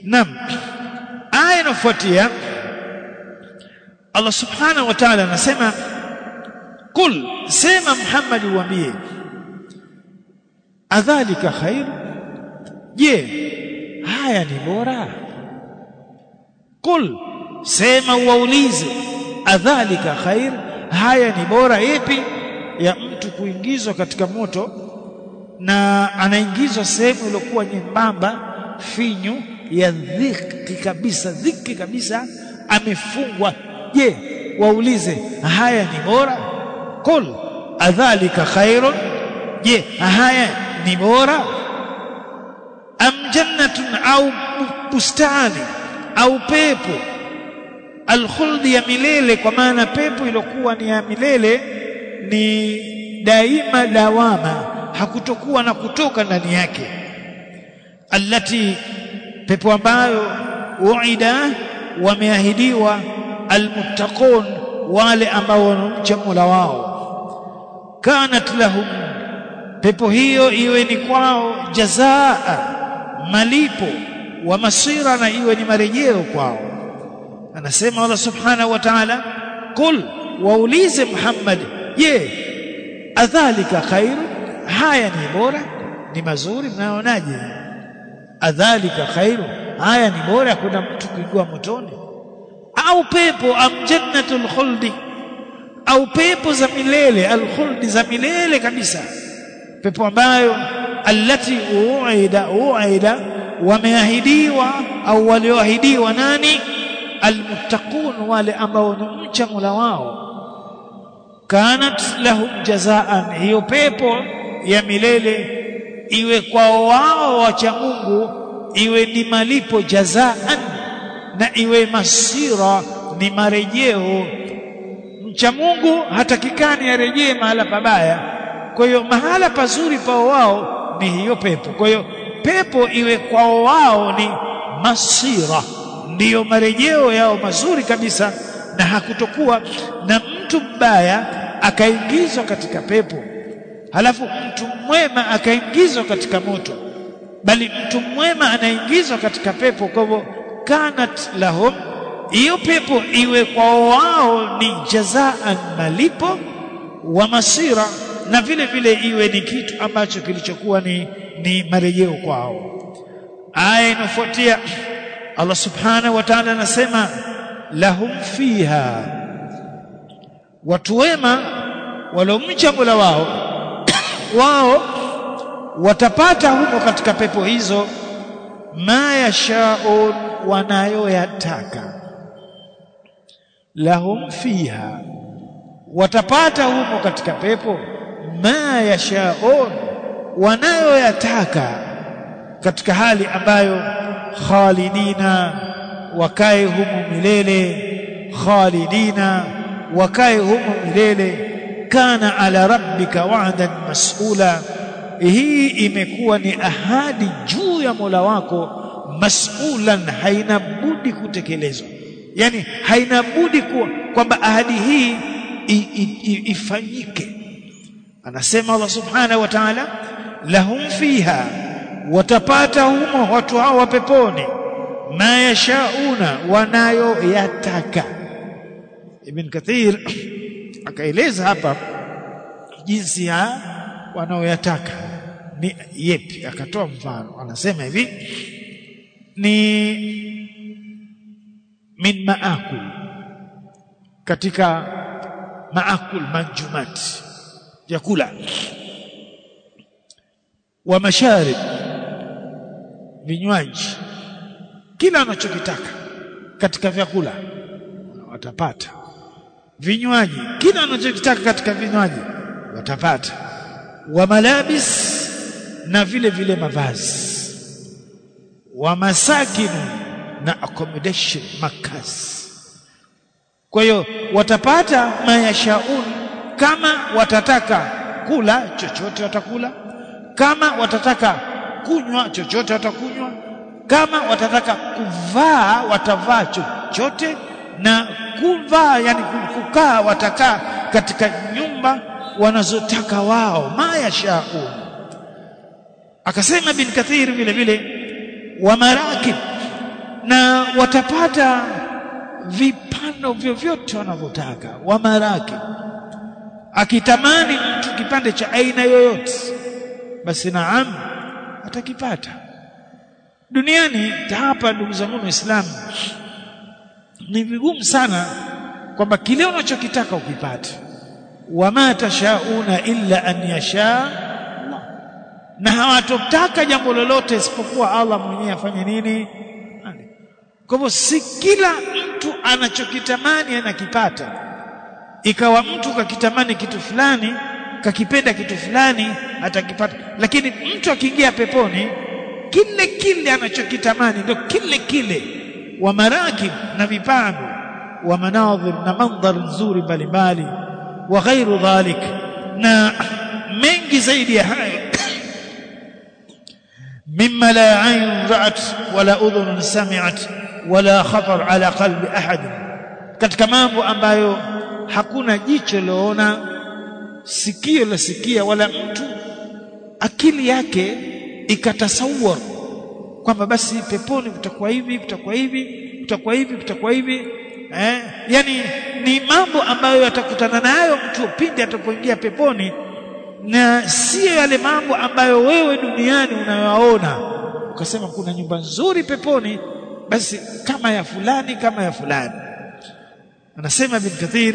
Naam. Aya inafuatia Allah Subhanahu wa Ta'ala anasema Kul sema Muhammad uambie Adhalika khair Je haya ni bora Kul sema uwaulize adhalika khair haya ni bora ipi ya mtu kuingizwa katika moto na anaingizwa sehemu iliyokuwa nyembamba finyu ya dhiki kabisa dhiki kabisa amefungwa je waulize haya ni bora qul adhalika khairun je haya ni bora am jannatun au bustani au pepo alkhuldi ya milele kwa maana pepo iliyokuwa ni ya milele ni daima dawama hakutokuwa na kutoka ndani yake allati pepo ambayo uida wameahidiwa almuttaqun wale ambao wanamcha Mola wao kanat lahum pepo hiyo iwe ni kwao jazaa malipo wa masira na iwe ni marejeo kwao anasema Allah subhanahu wa ta'ala qul waulize Muhammad je adhalika khairu haya ni bora ni mazuri mnaonaje adhalika khairu haya ni bora kuna mtu kuingia motoni au pepo am jannatul khuldi au pepo za milele alkhuldi za milele kabisa pepo ambayo allati uida uida wameahidiwa au walioahidiwa nani almuttaqun wale ambao wanamcha Mola wao kanat lahum jazaan hiyo pepo ya milele iwe kwao wao wacha Mungu iwe ni malipo jazaan na iwe masira ni marejeo mcha Mungu hatakikani arejee mahala pabaya kwa hiyo mahala pazuri pao wao ni hiyo pepo kwa hiyo pepo iwe kwao wao ni masira ndiyo marejeo yao mazuri kabisa na hakutokuwa na mtu mbaya akaingizwa katika pepo halafu mtu mwema akaingizwa katika moto bali mtu mwema anaingizwa katika pepo kwa hivyo kanat lahum hiyo pepo iwe kwao wao ni jazaan malipo wa masira na vile vile iwe ni kitu ambacho kilichokuwa ni, ni marejeo kwao aya inafuatia Allah subhanahu wa ta'ala anasema lahum fiha watu wema waliomcha Mola wao wao watapata huko katika pepo hizo ma yashaun wanayoyataka lahum fiha watapata huko katika pepo ma yashaun wanayoyataka katika hali ambayo khalidina wakae humo milele khalidina wakae humo milele kana ala rabbika wa'dan mas'ula hii imekuwa ni ahadi juu ya Mola wako mas'ulan haina budi kutekelezwa yani haina budi kuwa kwamba ahadi hii i, i, i, ifanyike anasema Allah subhanahu wa ta'ala lahum fiha watapata humo watu hao wa peponi ma yashauna wanayoyataka Ibn Kathir akaeleza hapa jinsi ya wanaoyataka ni yepi akatoa mfano anasema hivi ni min maakul katika maakul manjumat vyakula wa masharib vinywaji kila anachokitaka katika vyakula watapata vinywaji kila anachokitaka katika vinywaji watapata wa malabis na vile vile mavazi wa masakinu na accommodation makazi kwa hiyo watapata mayashaun kama watataka kula chochote watakula kama watataka kunywa chochote watakunywa kama watataka kuvaa watavaa chochote na kuvaa yani kukaa watakaa katika nyumba wanazotaka wao mayashaun akasema bin kathir vile vile wa marakib na watapata vipando vyovyote wanavyotaka wa maraki akitamani mtu kipande cha aina yoyote basi naam atakipata duniani hapa ndugu zangu waislamu ni vigumu sana kwamba kile unachokitaka ukipate wama tashauna illa an yasha Allah na hawatotaka jambo lolote isipokuwa Allah mwenyewe afanye nini kwa hivyo si kila mtu anachokitamani anakipata ikawa mtu kakitamani kitu fulani kakipenda kitu fulani atakipata lakini mtu akiingia peponi kile kile anachokitamani ndio kile kile wa marakib na vipando wa manadhir na mandhar nzuri mbalimbali wa ghairu dhalik na mengi zaidi ya hayo mimma la ayn ra'at wala udhun sami'at wala khatar ala qalbi ahad katika mambo ambayo hakuna jicho loona sikio la sikia wala mtu akili yake ikatasawar kwamba basi peponi kutakuwa hivi kutakuwa hivi kutakuwa hivi kutakuwa hivi eh yani ni mambo ambayo yatakutana nayo mtu pindi atapoingia peponi na sio yale mambo ambayo wewe duniani unayoona ukasema kuna nyumba nzuri peponi basi kama ya fulani kama ya fulani anasema ibn kathir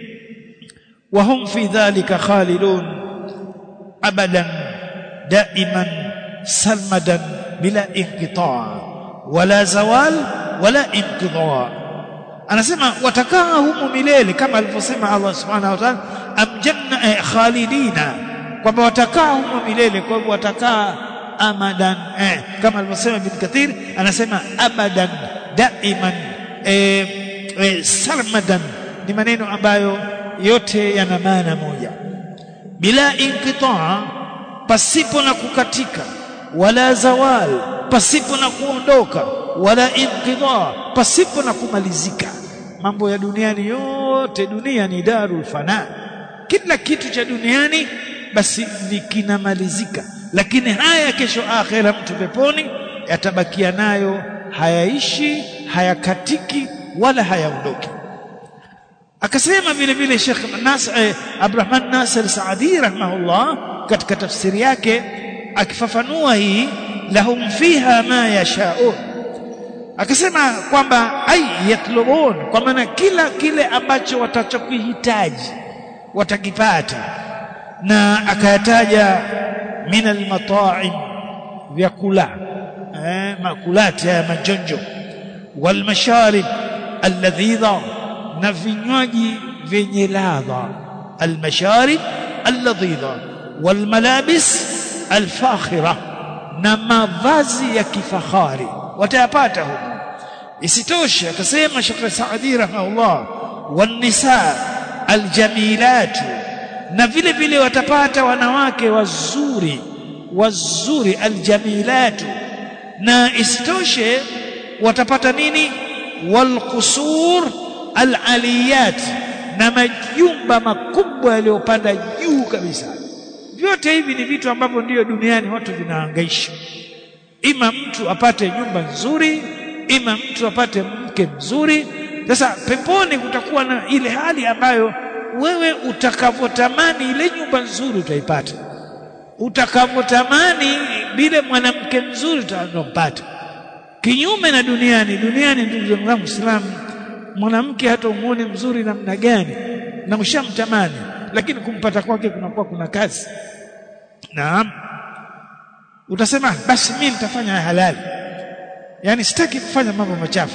wa hum fi dhalika khalidun abadan daiman salmadan bila inqita wala zawal wala inqidha anasema watakaa humu milele kama alivyosema Allah subhanahu wa ta'ala amjanna eh, khalidina kwamba watakaa humu milele kwa hivyo watakaa amadan eh, kama alivyosema ibn kathir anasema abadan daiman eh, eh, sarmadan ni maneno ambayo yote yana maana moja bila inqitaa pasipo na kukatika wala zawal pasipo na kuondoka wala inqidha pasipo na kumalizika mambo ya duniani yote dunia ni darul fana kila kitu cha duniani basi ni kinamalizika lakini haya kesho akhera mtu peponi yatabakia nayo hayaishi hayakatiki wala hayaondoki akasema vile vile Sheikh Nas eh, Abdurrahman Nasir Saadi rahimahullah katika tafsiri yake akifafanua hii lahum fiha ma yashaun akasema kwamba ai yatlubun kwa maana kila kile ambacho watachokihitaji watakipata na akayataja min almata'im vyakula eh makulati ya majonjo wal masharib alladhidha na vinywaji vyenye ladha almasharib alladhidha wal malabis alfakhira na mavazi ya kifahari watayapata huko isitoshe akasema Sheikh Saadi rahimahullah wan nisa aljamilat na vile vile watapata wanawake wazuri wazuri aljamilat na isitoshe watapata nini walqusur alaliyat na majumba makubwa yaliyopanda juu kabisa vyote hivi ni vitu ambavyo ndiyo duniani watu vinahangaisha ima mtu apate nyumba nzuri ima mtu apate mke mzuri sasa peponi kutakuwa na ile hali ambayo wewe utakavyotamani ile nyumba nzuri utaipata utakavyotamani bila mwanamke mzuri utampata kinyume na duniani duniani ndugu zangu Muislamu mwanamke hata umuone mzuri namna gani na ushamtamani lakini kumpata kwake kunakuwa kuna kazi naam utasema basi mimi nitafanya halali yani sitaki kufanya mambo machafu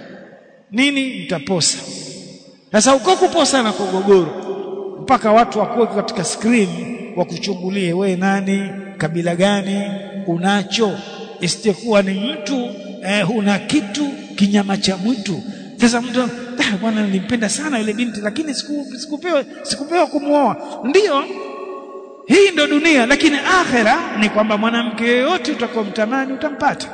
nini nitaposa sasa uko kuposa na kugogoro mpaka watu wakuwe katika screen wakuchungulie we nani kabila gani unacho isitekuwa ni mtu eh, una kitu kinyama cha mwitu sasa mtu ah, bwana nilimpenda sana ile binti lakini siku, sikupewa sikupewa kumuoa ndiyo hii ndo dunia lakini akhera ni kwamba mwanamke yeyote utakomtamani utampata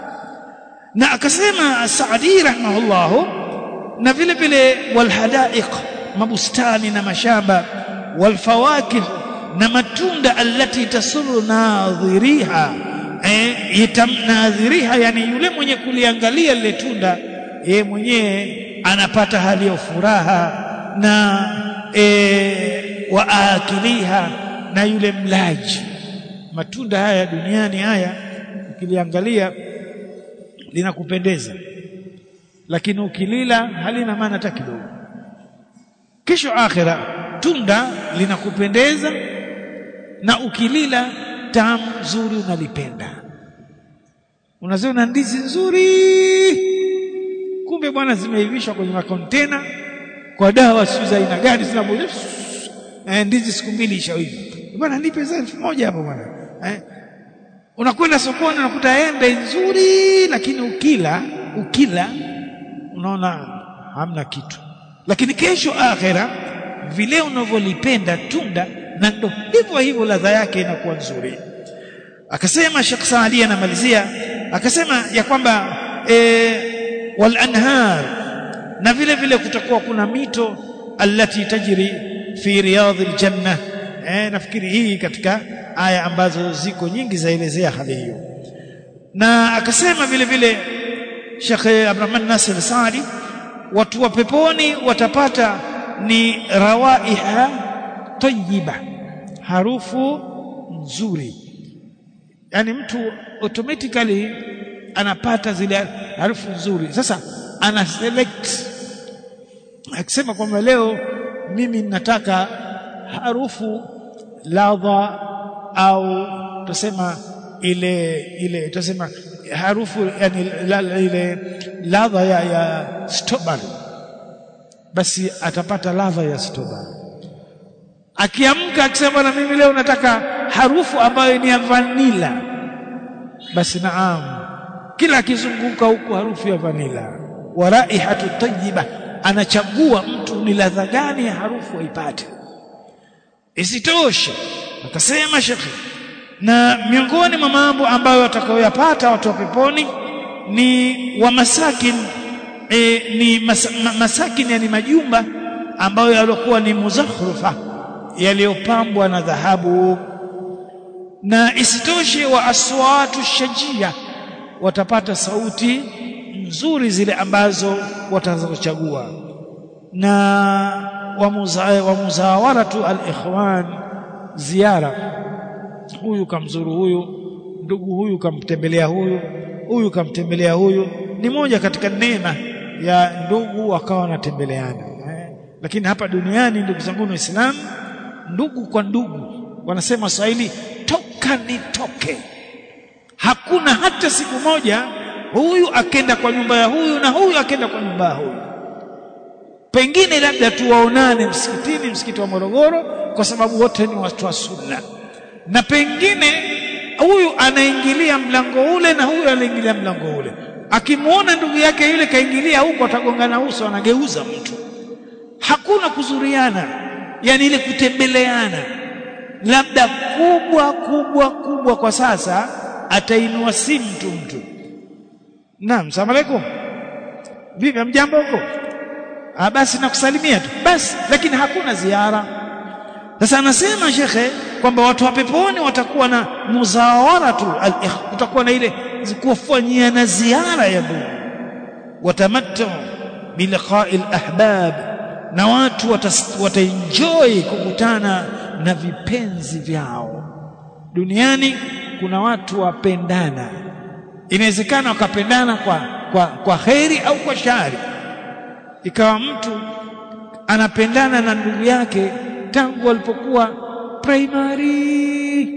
na akasema Saadi rahimahullahu na vile vile walhadaiq mabustani na mashamba walfawakih na matunda allati tasuru nadhiriha eh, nadhiriha yani yule mwenye kuliangalia lile tunda yeye mwenyewe anapata hali ya furaha na e, waakiliha na yule mlaji matunda haya duniani haya ukiliangalia linakupendeza lakini ukilila halina maana hata kidogo kesho akhira tunda linakupendeza na ukilila tamu nzuri unalipenda unaziona ndizi nzuri kumbe bwana zimeivishwa kwenye makontena kwa dawa sio za aina gani zinaboja eh, ndizi siku mbili ishaiva bwana nipe za elfu moja hapo bwana eh, unakwenda sokoni unakuta embe nzuri lakini ukila ukila unaona hamna kitu lakini kesho akhera vile unavyolipenda tunda na ndo hivyo hivyo ladha yake inakuwa nzuri akasema Sheikh Saadi anamalizia akasema ya kwamba e, wal anhar na vile vile kutakuwa kuna mito allati tajri fi riyadhil janna eh, nafikiri hii katika aya ambazo ziko nyingi zaelezea hali hiyo na akasema vile vile Sheikh Abdurrahman Nasir Saadi watu wa peponi watapata ni rawaiha tayyiba harufu nzuri yani mtu automatically anapata zile harufu nzuri sasa ana select akisema kwamba leo mimi nataka harufu ladha au tusema ile ile tusema harufu yani la, ile ladha ya, ya strawberry basi atapata ladha ya strawberry akiamka akisema na mimi leo nataka harufu ambayo ni ya vanila basi naam kila akizunguka huku harufu ya vanila wa raihatu tayyiba anachagua mtu ni ladha gani ya harufu aipate isitoshe akasema shekhi na miongoni mwa mambo ambayo watakayoyapata watu wa peponi ni wa masakin e, ni mas, ma, masakin yani majumba ambayo yalikuwa ni muzakhrufa yaliyopambwa na dhahabu na isitoshe wa aswatu shajia watapata sauti nzuri zile ambazo watazochagua na wa muzawaratu al-ikhwan ziara huyu kamzuru huyu ndugu huyu kamtembelea huyu huyu kamtembelea huyu ni moja katika neema ya ndugu wakawa wanatembeleana eh. lakini hapa duniani ndugu zangu waislamu ndugu kwa ndugu wanasema Waswahili toka nitoke hakuna hata siku moja huyu akenda kwa nyumba ya huyu na huyu akenda kwa nyumba ya huyu pengine labda tuwaonane msikitini msikiti wa Morogoro kwa sababu wote ni watu wa sunna na pengine huyu anaingilia mlango ule na huyu anaingilia mlango ule akimwona ndugu yake yule kaingilia huko atagongana uso anageuza mtu hakuna kuzuriana yani ile kutembeleana labda kubwa kubwa kubwa kwa sasa atainua simu mtu mtu naam salamu alaykum vipi mjambo huko ah basi nakusalimia tu basi lakini hakuna ziara sasa anasema shekhe kwamba watu wa peponi watakuwa na muzawaratu kutakuwa na ile kufanyia na ziara ya ndugu watamattu biliqa'i alahbab na watu wataenjoy kukutana na vipenzi vyao duniani kuna watu wapendana inawezekana wakapendana kwa kwa kwa kheri au kwa shari ikawa mtu anapendana na ndugu yake tangu walipokuwa primary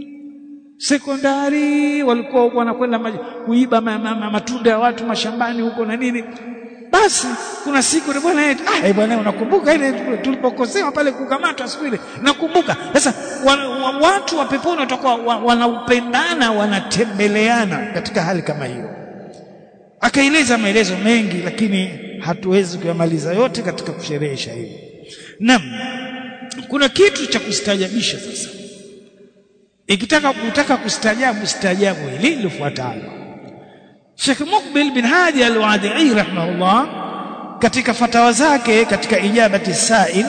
sekondari walikuwa wanakwenda kuiba ma, ma, ma, matunda ya watu mashambani huko na nini basi kuna siku ni bwana ah eh bwana unakumbuka ile tulipokosewa pale kukamatwa siku ile nakumbuka sasa wa, wa, watu wa peponi watakuwa wa, wanaupendana wanatembeleana katika hali kama hiyo akaeleza maelezo mengi lakini hatuwezi kuyamaliza yote katika kusherehesha hivi naam kuna kitu cha kustajabisha sasa ikitaka kutaka kustajabu stajabu hili lifuatalo Sheikh Mukbil bin Hadi al-Wadi'i rahimahullah katika fatawa zake katika ijabati sail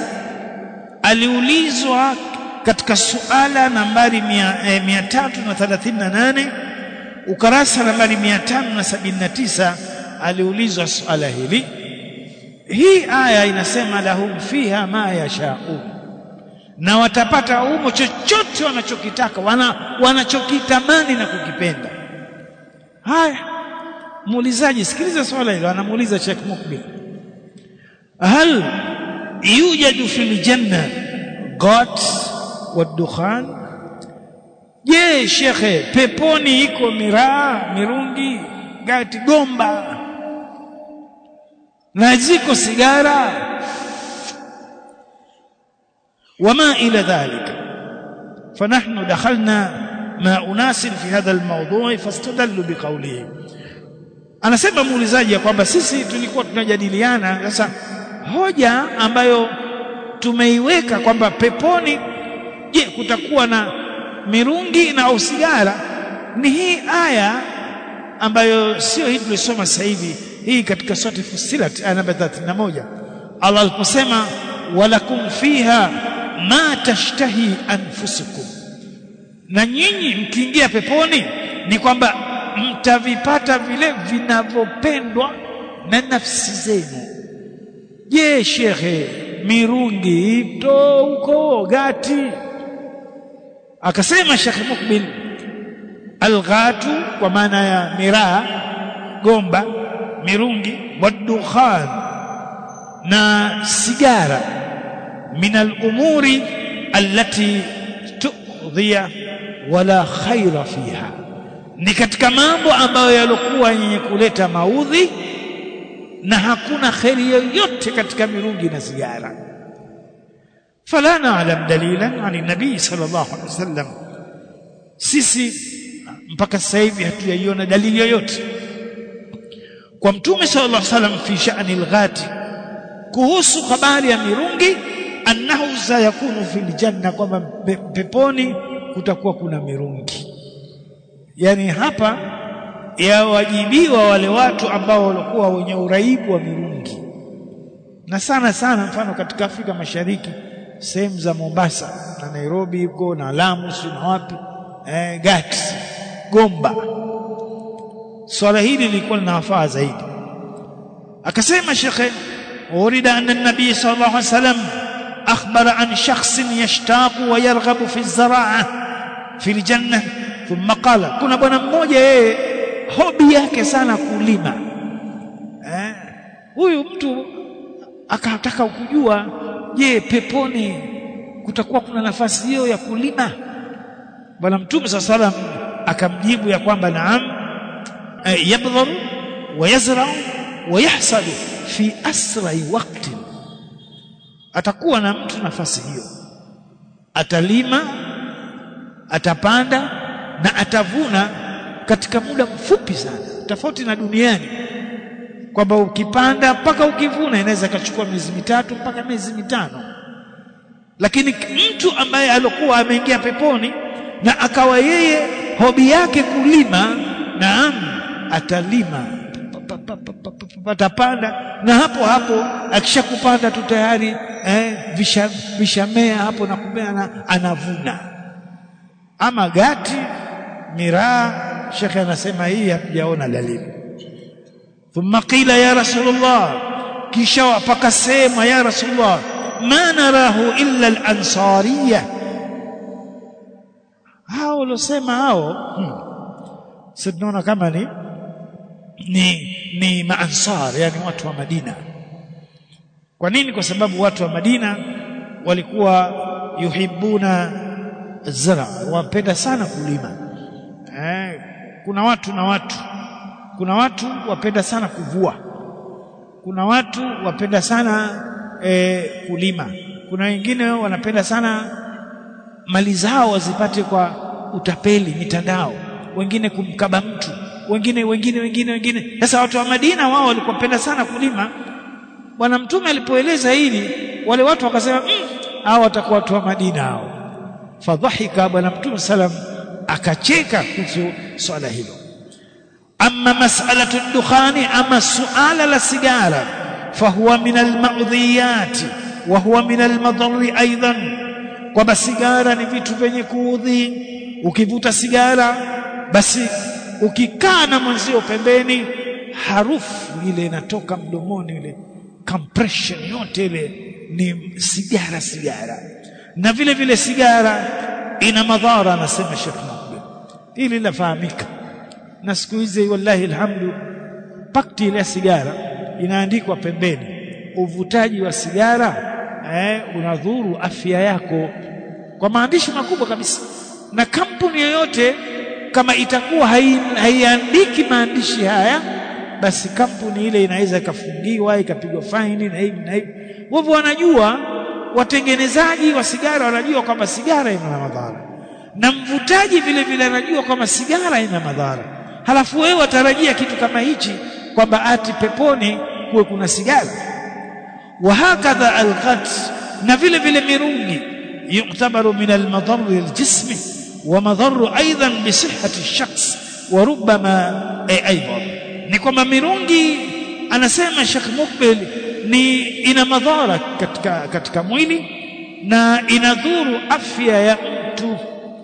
aliulizwa katika suala nambari 338 ukarasa nambari 579 aliulizwa swala hili hii aya inasema lahum fiha ma yashaun na watapata humo chochote wanachokitaka wana, wanachokitamani na kukipenda haya muulizaji sikiliza swala hilo anamuuliza Sheikh Mukbil hal yujadu fil janna gat wadukhan je shekhe peponi iko miraa mirungi gati gomba na ziko sigara وما إلى ذلك فنحن دخلنا مع أناس في هذا الموضوع فاستدلوا بقوله anasema muulizaji ya kwamba sisi tulikuwa tunajadiliana sasa hoja ambayo tumeiweka kwamba peponi je kutakuwa na mirungi na au sigara ni hii aya ambayo sio hii tulisoma sasa hivi hii katika sura Fussilat aya namba 31 Allah aliposema walakum fiha ma tashtahi anfusukum na nyinyi mkiingia peponi ni kwamba mtavipata vile vinavyopendwa na nafsi zenu je shekhe mirungi ito huko gati akasema shekhe mukbil alghatu kwa maana ya miraa gomba mirungi wadukhan na sigara min al-umuri allati tu'dhiya wala khaira fiha ni katika mambo ambayo yalikuwa yenye kuleta maudhi na hakuna kheri yoyote katika mirungi na sigara fala na'lam dalilan ani nabii sallallahu alaihi wasallam sisi mpaka sasa hivi hatujaiona dalili yoyote kwa mtume sallallahu alaihi wasallam fi sha'ni al-ghati kuhusu habari ya mirungi annahu sayakunu fil janna kwamba peponi kutakuwa kuna mirungi yani hapa yawajibiwa wale watu ambao walikuwa wenye uraibu wa mirungi na sana sana mfano katika Afrika Mashariki sehemu za Mombasa na Nairobi huko na Lamu na wapi eh, Gati Gomba swala hili lilikuwa linawafaa zaidi akasema shekhe urida anna nabii sallallahu alaihi wasallam akhbara an shakhsin yashtaqu wa yarghabu fi az-zara'a fi al-janna thumma qala kuna bwana mmoja yeye hobi yake sana kulima eh huyu mtu akataka kujua je peponi kutakuwa kuna nafasi hiyo ya kulima bwana mtume sallallahu alaihi wasallam akamjibu ya kwamba naam yabdhar wa yazra wa yahsad fi asrai waqti atakuwa na mtu nafasi hiyo atalima atapanda na atavuna katika muda mfupi sana tofauti na duniani kwamba ukipanda mpaka ukivuna inaweza ikachukua miezi mitatu mpaka miezi mitano lakini mtu ambaye alikuwa ameingia peponi na akawa yeye hobi yake kulima naam atalima patapanda na hapo hapo akishakupanda tu tayari eh, visha, vishamea hapo na kumea na anavuna ama gati miraa shekhe anasema hii hatujaona dalili thumma qila ya rasulullah kisha pakasema ya rasulullah ma narahu illa al-ansariyah hao walosema hao hmm. sisi tunaona kama ni ni ni maansar yani watu wa Madina kwa nini kwa sababu watu wa Madina walikuwa yuhibuna zara wapenda sana kulima eh, kuna watu na watu kuna watu wapenda sana kuvua kuna watu wapenda sana eh, kulima kuna wengine wanapenda sana mali zao wazipate kwa utapeli mitandao wengine kumkaba mtu wengine wengine wengine wengine sasa watu wa Madina wao walikuwa penda sana kulima bwana mtume alipoeleza hili wale watu wakasema mm, hao watakuwa watu wa Madina hao fadhahika bwana mtume salam akacheka kuhusu swala hilo amma mas'alatu dukhani ama suala la sigara fahuwa min almadhiyat wa huwa min almadarri aidan kwamba sigara ni vitu vyenye kuudhi ukivuta sigara basi ukikaa na mwenzio pembeni harufu ile inatoka mdomoni ile compression yote ile ni sigara sigara na vile vile sigara ina madhara anasema Sheikh Mukbil hili lafahamika na siku hizi wallahi alhamdu pakti ile sigara inaandikwa pembeni uvutaji wa sigara eh, unadhuru afya yako kwa maandishi makubwa kabisa na kampuni yoyote kama itakuwa haiandiki maandishi haya basi kampuni ile inaweza ikafungiwa ikapigwa faini na hivi na hivi wao wanajua watengenezaji wa sigara wanajua kwamba sigara ina madhara na mvutaji vile vile anajua kwamba sigara ina madhara halafu wewe watarajia kitu kama hichi kwamba ati peponi kuwe kuna sigara wahakadha alqat na vile vile mirungi yuktabaru min almadarri aljismi wa madarru aidan bi sihhati ash-shakhs wa rubbama aidan ni kwamba mirungi anasema Sheikh Mukbil ni ina madhara katika katika mwili na inadhuru afya ya mtu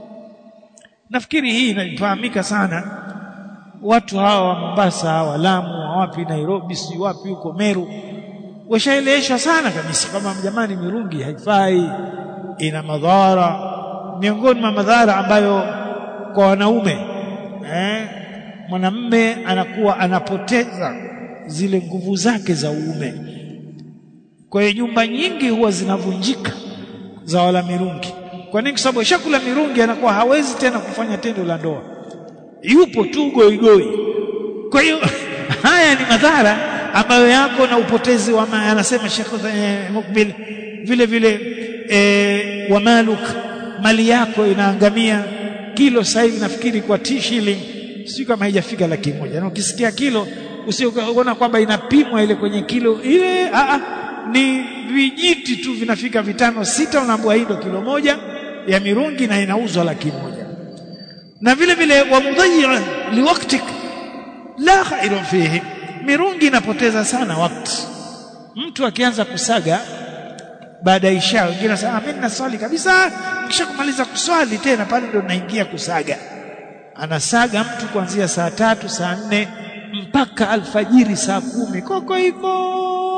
nafikiri hii inafahamika sana watu hawa wa Mombasa hawa Lamu wapi Nairobi si wapi huko Meru washaeleweshwa sana kabisa kama jamani mirungi haifai ina madhara miongoni mwa madhara ambayo kwa wanaume eh, mwanamme anakuwa anapoteza zile nguvu zake za uume kwa hiyo nyumba nyingi huwa zinavunjika za wala mirungi kwa nini kwa sababu shakula mirungi anakuwa hawezi tena kufanya tendo la ndoa yupo tu goigoi kwa hiyo haya ni madhara ambayo yako na upotezi wa anasema Sheikh eh, Mukbil vile vile eh, wa maluk mali yako inaangamia kilo sasa hivi nafikiri kwa t shilling sio kama haijafika laki moja na ukisikia kilo usiona kwamba inapimwa ile kwenye kilo ile a a ni vijiti tu vinafika vitano sita unaambua hii ndio kilo moja ya mirungi na inauzwa laki moja na vile vile wa mudayya liwaktik la khairun fihi mirungi inapoteza sana wakati mtu akianza kusaga baada ya isha wengine wanasema mimi naswali kabisa kisha kumaliza kuswali tena pale ndo naingia kusaga anasaga mtu kuanzia saa tatu saa nne mpaka alfajiri saa kumi koko hivyo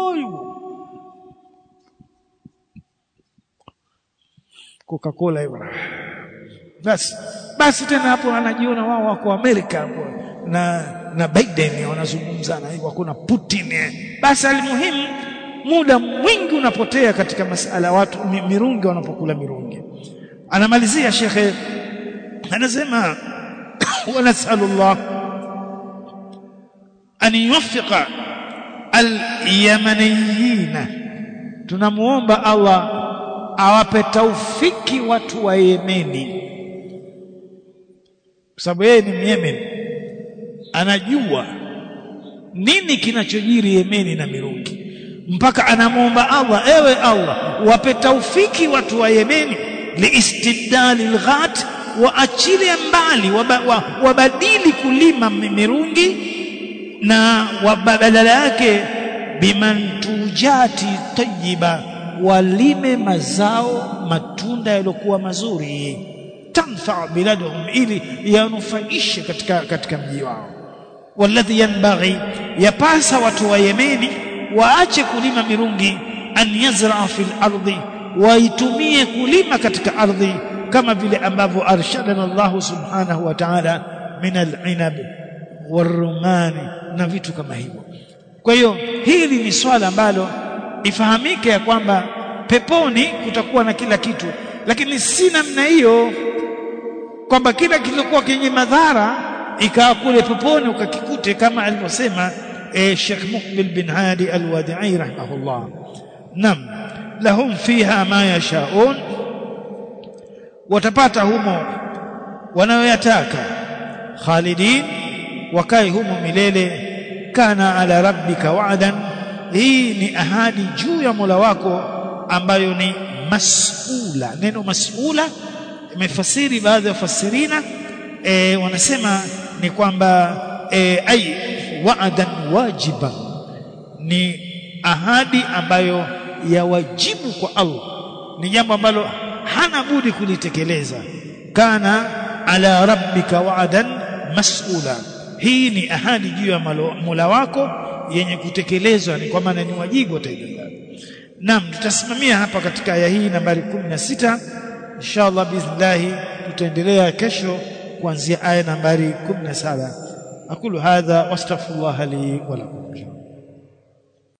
Coca-Cola hivyo basi basi tena hapo anajiona wao wako Amerika hapo na na Biden wanazungumza na hivyo kuna Putin basi alimuhimu muda mwingi unapotea katika masala watu mirungi wanapokula mirungi anamalizia shekhe anasema wanasalullah an yuwaffiqa al-yamaniyina tunamuomba Allah awape taufiki watu wa Yemeni kwa sababu yeye ni Yemen anajua nini kinachojiri Yemeni na mirungi mpaka anamwomba Allah ewe Allah wape taufiki watu wa Yemeni liistibdali lghat waachilie mbali wabadili kulima mirungi na badala yake bimantujati tayyiba walime mazao matunda yaliokuwa mazuri tanfa biladhum ili yanufaishe katika katika mji wao walladhi yanbaghi yapasa watu wa Yemeni waache kulima mirungi an yazraa fil ardi waitumie kulima katika ardhi kama vile ambavyo arshadana Allah subhanahu wa ta'ala min al-inab warumani na vitu kama hivyo kwa hiyo hili ni swala ambalo ifahamike ya kwamba peponi kutakuwa na kila kitu lakini si namna hiyo kwamba kila kilichokuwa kenye madhara ikawa kule peponi ukakikute kama alivyosema eh, Sheikh Muqbil bin Hadi Al-Wadi'i rahimahullah nam lahum fiha ma yashaun watapata humo wanayoyataka khalidin wakae humo milele kana ala rabbika wa'dan hii ni ahadi juu ya Mola wako ambayo ni mas'ula neno mas'ula imefasiri baadhi ya wafasirina e, wanasema ni kwamba e, ai wa'dan wajiban ni ahadi ambayo ya wajibu kwa Allah ni jambo ambalo hana budi kulitekeleza kana ala rabbika wa'dan mas'ula hii ni ahadi juu ya Mola wako yenye kutekelezwa ni kwa maana ni wajibu wataibeba Naam tutasimamia hapa katika aya hii nambari 16 inshallah biiznillah tutaendelea kesho kuanzia aya nambari 17 aqulu hadha wastaghfirullah li wa lakum